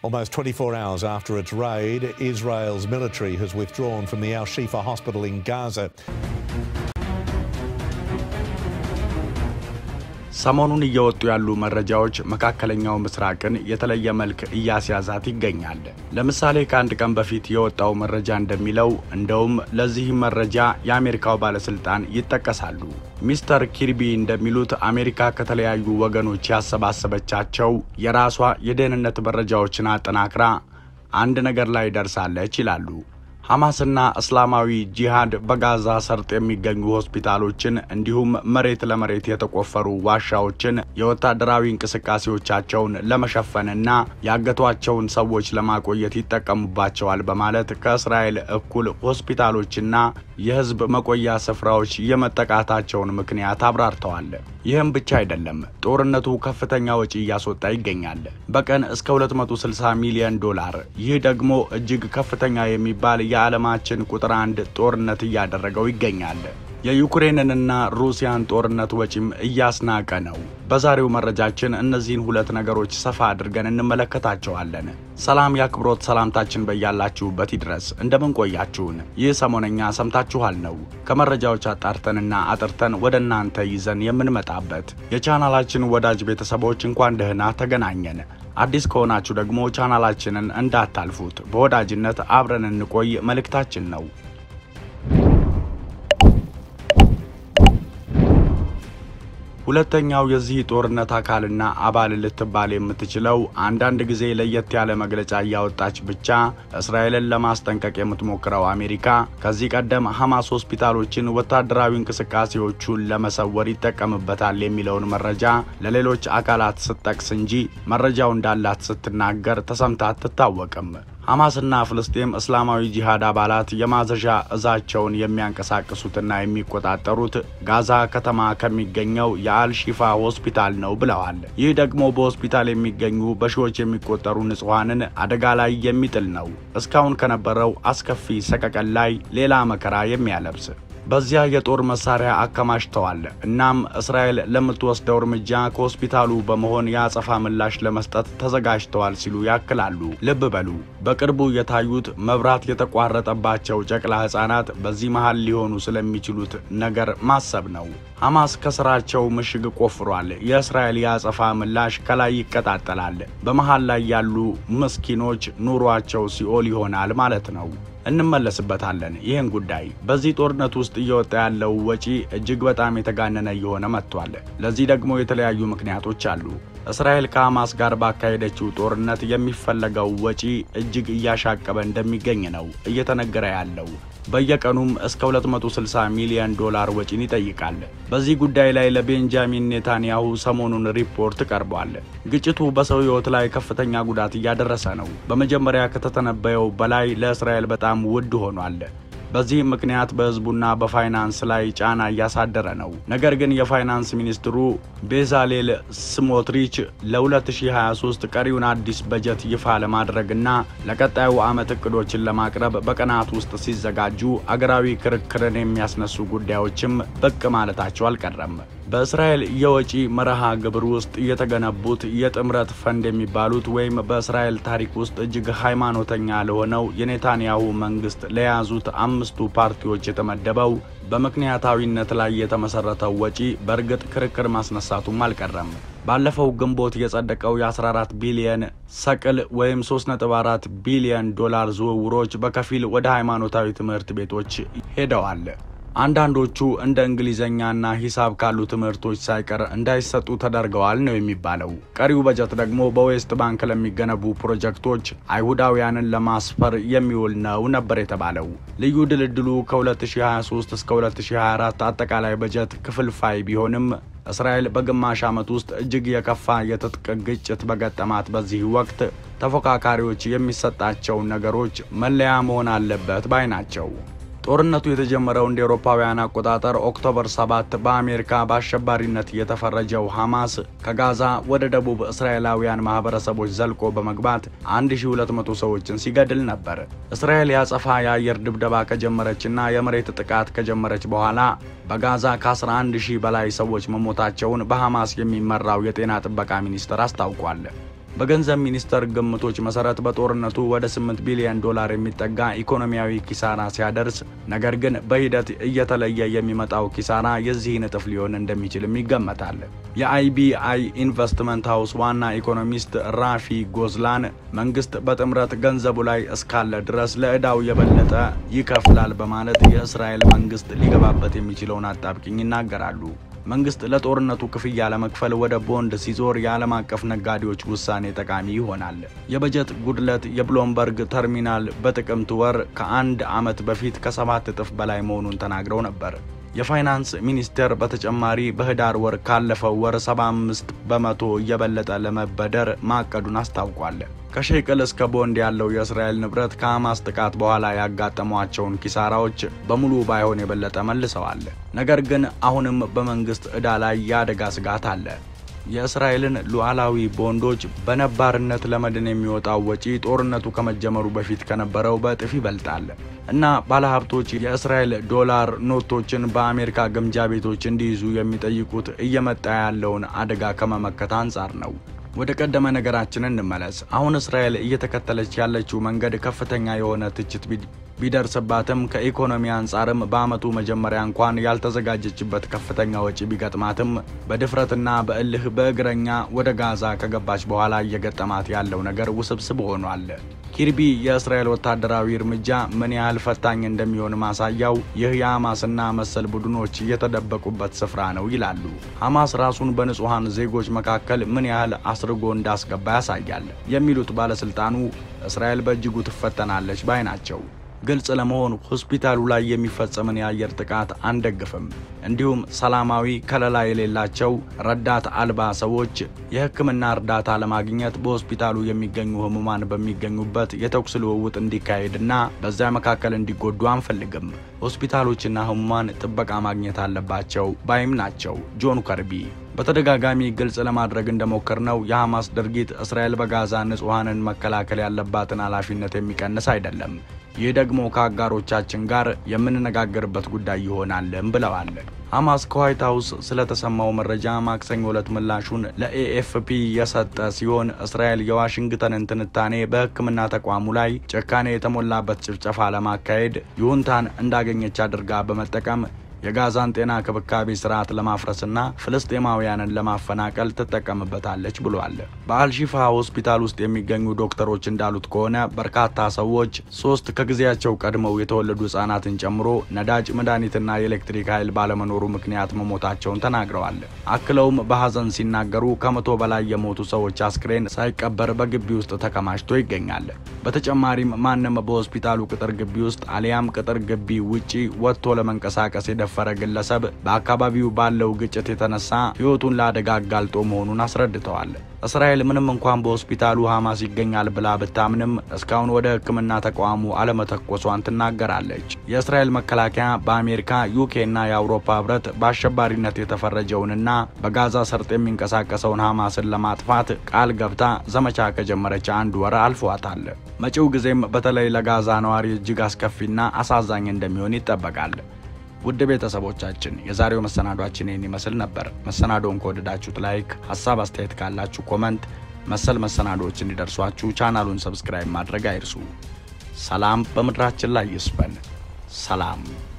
Almost 24 hours after its raid, Israel's military has withdrawn from the Al Shifa hospital in Gaza. ሰሞኑን እየወጡ ያሉ መረጃዎች መካከለኛው ምስራቅን የተለየ መልክ እያስያዛት ይገኛል። ለምሳሌ ከአንድ ቀን በፊት የወጣው መረጃ እንደሚለው እንደውም ለዚህ መረጃ የአሜሪካው ባለስልጣን ይጠቀሳሉ። ሚስተር ኪርቢ እንደሚሉት አሜሪካ ከተለያዩ ወገኖች ያሰባሰበቻቸው የራሷ የደህንነት መረጃዎችን አጠናክራ አንድ ነገር ላይ ደርሳለች ይላሉ። ሐማስና እስላማዊ ጂሃድ በጋዛ ሰርጥ የሚገኙ ሆስፒታሎችን እንዲሁም መሬት ለመሬት የተቆፈሩ ዋሻዎችን የወታደራዊ እንቅስቃሴዎቻቸውን ለመሸፈንና ያገቷቸውን ሰዎች ለማቆየት ይጠቀሙባቸዋል በማለት ከእስራኤል እኩል ሆስፒታሎችና የሕዝብ መቆያ ስፍራዎች የመጠቃታቸውን ምክንያት አብራርተዋል። ይህም ብቻ አይደለም፣ ጦርነቱ ከፍተኛ ወጪ እያስወጣ ይገኛል። በቀን እስከ 260 ሚሊዮን ዶላር። ይህ ደግሞ እጅግ ከፍተኛ የሚባል የዓለማችን ቁጥር አንድ ጦርነት እያደረገው ይገኛል። የዩክሬንንና ሩሲያን ጦርነት ወጪም እያስናቀ ነው። በዛሬው መረጃችን እነዚህን ሁለት ነገሮች ሰፋ አድርገን እንመለከታቸዋለን። ሰላም የአክብሮት ሰላምታችን በያላችሁበት ይድረስ። እንደምን ቆያችሁን? ይህ ሰሞነኛ ሰምታችኋል ነው ከመረጃዎች አጣርተንና አጥርተን ወደ እናንተ ይዘን የምንመጣበት የቻናላችን ወዳጅ ቤተሰቦች እንኳን ደህና ተገናኘን። አዲስ ከሆናችሁ ደግሞ ቻናላችንን እንዳታልፉት፣ በወዳጅነት አብረን እንቆይ መልእክታችን ነው። ሁለተኛው የዚህ ጦርነት አካልና አባል ልትባል የምትችለው አንዳንድ ጊዜ ለየት ያለ መግለጫ እያወጣች ብቻ እስራኤልን ለማስጠንቀቅ የምትሞክረው አሜሪካ ከዚህ ቀደም ሐማስ ሆስፒታሎችን ወታደራዊ እንቅስቃሴዎቹን ለመሰወር ይጠቀምበታል የሚለውን መረጃ ለሌሎች አካላት ስትጠቅስ እንጂ መረጃው እንዳላት ስትናገር ተሰምታ አትታወቅም። ሐማስና ፍልስጤም እስላማዊ ጂሃድ አባላት የማዘዣ እዛቸውን የሚያንቀሳቅሱትና የሚቆጣጠሩት ጋዛ ከተማ ከሚገኘው የአልሺፋ ሆስፒታል ነው ብለዋል። ይህ ደግሞ በሆስፒታል የሚገኙ በሺዎች የሚቆጠሩ ንጹሐንን አደጋ ላይ የሚጥል ነው። እስካሁን ከነበረው አስከፊ ሰቀቀን ላይ ሌላ መከራ የሚያለብስ በዚያ የጦር መሳሪያ አከማችተዋል። እናም እስራኤል ለምትወስደው እርምጃ ከሆስፒታሉ በመሆን የአጸፋ ምላሽ ለመስጠት ተዘጋጅተዋል ሲሉ ያክላሉ። ልብ በሉ፣ በቅርቡ የታዩት መብራት የተቋረጠባቸው ጨቅላ ሕፃናት በዚህ መሃል ሊሆኑ ስለሚችሉት ነገር ማሰብ ነው። ሐማስ ከስራቸው ምሽግ ቆፍሯል። የእስራኤል የአጸፋ ምላሽ ከላይ ይቀጣጠላል። በመሃል ላይ ያሉ ምስኪኖች ኑሯቸው ሲኦል ይሆናል ማለት ነው። እንመለስበታለን ይህን ጉዳይ። በዚህ ጦርነት ውስጥ እየወጣ ያለው ወጪ እጅግ በጣም የተጋነነ እየሆነ መጥቷል። ለዚህ ደግሞ የተለያዩ ምክንያቶች አሉ። እስራኤል ከሐማስ ጋር ባካሄደችው ጦርነት የሚፈለገው ወጪ እጅግ እያሻቀበ እንደሚገኝ ነው እየተነገረ ያለው። በየቀኑም እስከ 260 ሚሊዮን ዶላር ወጪን ይጠይቃል። በዚህ ጉዳይ ላይ ለቤንጃሚን ኔታንያሁ ሰሞኑን ሪፖርት ቀርቧል። ግጭቱ በሰው ሕይወት ላይ ከፍተኛ ጉዳት እያደረሰ ነው። በመጀመሪያ ከተተነበየው በላይ ለእስራኤል በጣም ውድ ሆኗል። በዚህም ምክንያት በሕዝቡና በፋይናንስ ላይ ጫና እያሳደረ ነው። ነገር ግን የፋይናንስ ሚኒስትሩ ቤዛሌል ስሞትሪች ለ2023 ቀሪውን አዲስ በጀት ይፋ ለማድረግና ለቀጣዩ ዓመት እቅዶችን ለማቅረብ በቀናት ውስጥ ሲዘጋጁ አገራዊ ክርክርን የሚያስነሱ ጉዳዮችም ብቅ ማለታቸው አልቀረም። በእስራኤል የወጪ መርሃ ግብር ውስጥ የተገነቡት የጥምረት ፈንድ የሚባሉት ወይም በእስራኤል ታሪክ ውስጥ እጅግ ሃይማኖተኛ ለሆነው የኔታንያሁ መንግስት ለያዙት አምስቱ ፓርቲዎች የተመደበው በምክንያታዊነት ላይ የተመሰረተው ወጪ በእርግጥ ክርክር ማስነሳቱም አልቀረም። ባለፈው ግንቦት የጸደቀው የ14 ቢሊየን ሰቅል ወይም 3.4 ቢሊየን ዶላር ዝውውሮች በከፊል ወደ ሃይማኖታዊ ትምህርት ቤቶች ሄደዋል። አንዳንዶቹ እንደ እንግሊዘኛና ሂሳብ ካሉ ትምህርቶች ሳይቀር እንዳይሰጡ ተደርገዋል ነው የሚባለው። ቀሪው በጀት ደግሞ በዌስት ባንክ ለሚገነቡ ፕሮጀክቶች አይሁዳውያንን ለማስፈር የሚውል ነው ነበር የተባለው። ልዩ ድልድሉ ከ2023 እስከ 2024 አጠቃላይ በጀት ክፍልፋይ ቢሆንም እስራኤል በግማሽ ዓመት ውስጥ እጅግ የከፋ የትጥቅ ግጭት በገጠማት በዚህ ወቅት ተፎካካሪዎች የሚሰጣቸውን ነገሮች መለያ መሆን አለበት ባይ ናቸው። ጦርነቱ የተጀመረው እንደ አውሮፓውያን አቆጣጠር ኦክቶበር 7 በአሜሪካ በአሸባሪነት የተፈረጀው ሐማስ ከጋዛ ወደ ደቡብ እስራኤላውያን ማህበረሰቦች ዘልቆ በመግባት 1200 ሰዎችን ሲገድል ነበር። እስራኤል ያጸፋ የአየር ድብደባ ከጀመረችና የመሬት ጥቃት ከጀመረች በኋላ በጋዛ ከ11 ሺህ በላይ ሰዎች መሞታቸውን በሐማስ የሚመራው የጤና ጥበቃ ሚኒስቴር አስታውቋል። በገንዘብ ሚኒስቴር ግምቶች መሰረት በጦርነቱ ወደ 8 ቢሊዮን ዶላር የሚጠጋ ኢኮኖሚያዊ ኪሳራ ሲያደርስ፣ ነገር ግን በሂደት እየተለየ የሚመጣው ኪሳራ የዚህን እጥፍ ሊሆን እንደሚችልም ይገመታል። የአይቢአይ ኢንቨስትመንት ሃውስ ዋና ኢኮኖሚስት ራፊ ጎዝላን መንግስት በጥምረት ገንዘቡ ላይ እስካለ ድረስ ለዕዳው የበለጠ ይከፍላል በማለት የእስራኤል መንግስት ሊገባበት የሚችለውን አጣብቂኝ ይናገራሉ። መንግስት ለጦርነቱ ክፍያ ለመክፈል ወደ ቦንድ ሲዞር የዓለም አቀፍ ነጋዴዎች ውሳኔ ጠቃሚ ይሆናል። የበጀት ጉድለት የብሎምበርግ ተርሚናል በጥቅምት ወር ከአንድ ዓመት በፊት ከሰባት እጥፍ በላይ መሆኑን ተናግረው ነበር። የፋይናንስ ሚኒስቴር በተጨማሪ በህዳር ወር ካለፈው ወር 75 በመቶ እየበለጠ ለመበደር ማቀዱን አስታውቋል። ከሼቅል እስከ ቦንድ ያለው የእስራኤል ንብረት ከሐማስ ጥቃት በኋላ ያጋጠሟቸውን ኪሳራዎች በሙሉ ባይሆን የበለጠ መልሰዋል። ነገር ግን አሁንም በመንግስት ዕዳ ላይ የአደጋ ስጋት አለ። የእስራኤልን ሉዓላዊ ቦንዶች በነባርነት ለመድን የሚወጣው ወጪ ጦርነቱ ከመጀመሩ በፊት ከነበረው በእጥፍ ይበልጣል እና ባለሀብቶች የእስራኤል ዶላር ኖቶችን በአሜሪካ ግምጃ ቤቶች እንዲይዙ የሚጠይቁት እየመጣ ያለውን አደጋ ከመመከት አንጻር ነው። ወደ ቀደመ ነገራችን እንመለስ። አሁን እስራኤል እየተከተለች ያለችው መንገድ ከፍተኛ የሆነ ትችት ቢደርስባትም ከኢኮኖሚ አንጻርም በዓመቱ መጀመሪያ እንኳን ያልተዘጋጀችበት ከፍተኛ ወጪ ቢገጥማትም በድፍረትና በእልህ በእግረኛ ወደ ጋዛ ከገባች በኋላ እየገጠማት ያለው ነገር ውስብስብ ሆኗል። ኪርቢ የእስራኤል ወታደራዊ እርምጃ ምን ያህል ፈታኝ እንደሚሆን ማሳያው ይህ የሐማስና መሰል ቡድኖች የተደበቁበት ስፍራ ነው ይላሉ። ሐማስ ራሱን በንጹሐን ዜጎች መካከል ምን ያህል አስርጎ እንዳስገባ ያሳያል የሚሉት ባለስልጣኑ እስራኤል በእጅጉ ትፈተናለች ባይ ናቸው። ግልጽ ለመሆን ሆስፒታሉ ላይ የሚፈጸምን የአየር ጥቃት አንደግፍም። እንዲሁም ሰላማዊ ከለላ የሌላቸው ረዳት አልባ ሰዎች የሕክምና እርዳታ ለማግኘት በሆስፒታሉ የሚገኙ ህሙማን በሚገኙበት የተኩስ ልውውጥ እንዲካሄድና በዚያ መካከል እንዲጎዱ አንፈልግም። ሆስፒታሎችና ህሙማን ጥበቃ ማግኘት አለባቸው ባይም ናቸው ጆን ከርቢ። በተደጋጋሚ ግልጽ ለማድረግ እንደሞከርነው የሐማስ ድርጊት እስራኤል በጋዛ ንጹሐንን መከላከል ያለባትን ኃላፊነት የሚቀንስ አይደለም። ይህ ደግሞ ከአጋሮቻችን ጋር የምንነጋገርበት ጉዳይ ይሆናልም ብለዋል። ሐማስ ከዋይት ሀውስ ስለተሰማው መረጃ ማክሰኞ ዕለት ምላሹን ለኤኤፍፒ የሰጠ ሲሆን እስራኤል የዋሽንግተንን ትንታኔ በሕክምና ተቋሙ ላይ ጭካኔ የተሞላበት ጭፍጨፋ ለማካሄድ ይሁንታን እንዳገኘች አድርጋ በመጠቀም የጋዛን ጤና ክብካቤ ስርዓት ለማፍረስና ፍልስጤማውያንን ለማፈናቀል ትጠቀምበታለች ብሏል። በአልሺፋ ሆስፒታል ውስጥ የሚገኙ ዶክተሮች እንዳሉት ከሆነ በርካታ ሰዎች ሶስት ከጊዜያቸው ቀድመው የተወለዱ ህጻናትን ጨምሮ ነዳጅ፣ መድኃኒትና የኤሌክትሪክ ኃይል ባለመኖሩ ምክንያት መሞታቸውን ተናግረዋል። አክለውም በሐዘን ሲናገሩ ከመቶ በላይ የሞቱ ሰዎች አስክሬን ሳይቀበር በግቢ ውስጥ ተከማችቶ ይገኛል። በተጨማሪም ማንም በሆስፒታሉ ቅጥር ግቢ ውስጥ አሊያም ቅጥር ግቢ ውጪ ወጥቶ ለመንቀሳቀስ የደፈረ ግለሰብ በአካባቢው ባለው ግጭት የተነሳ ሕይወቱን ለአደጋ አጋልጦ መሆኑን አስረድተዋል። እስራኤል ምንም እንኳን በሆስፒታሉ ሐማስ ይገኛል ብላ ብታምንም እስካሁን ወደ ሕክምና ተቋሙ አለመተኮሷን ትናገራለች። የእስራኤል መከላከያ በአሜሪካ ዩኬና የአውሮፓ ህብረት በአሸባሪነት የተፈረጀውንና በጋዛ ሰርጥ የሚንቀሳቀሰውን ሐማስን ለማጥፋት ቃል ገብታ ዘመቻ ከጀመረች አንድ ወር አልፏታል። መጪው ጊዜም በተለይ ለጋዛ ነዋሪ እጅግ አስከፊና አሳዛኝ እንደሚሆን ይጠበቃል። ውድ ቤተሰቦቻችን የዛሬው መሰናዷችን ይህን ይመስል ነበር። መሰናዶውን ከወደዳችሁት ላይክ፣ ሀሳብ አስተያየት ካላችሁ ኮመንት፣ መሰል መሰናዶዎች እንዲደርሷችሁ ቻናሉን ሰብስክራይብ ማድረግ አይርሱ። ሰላም በምድራችን ላይ ይስፈን። ሰላም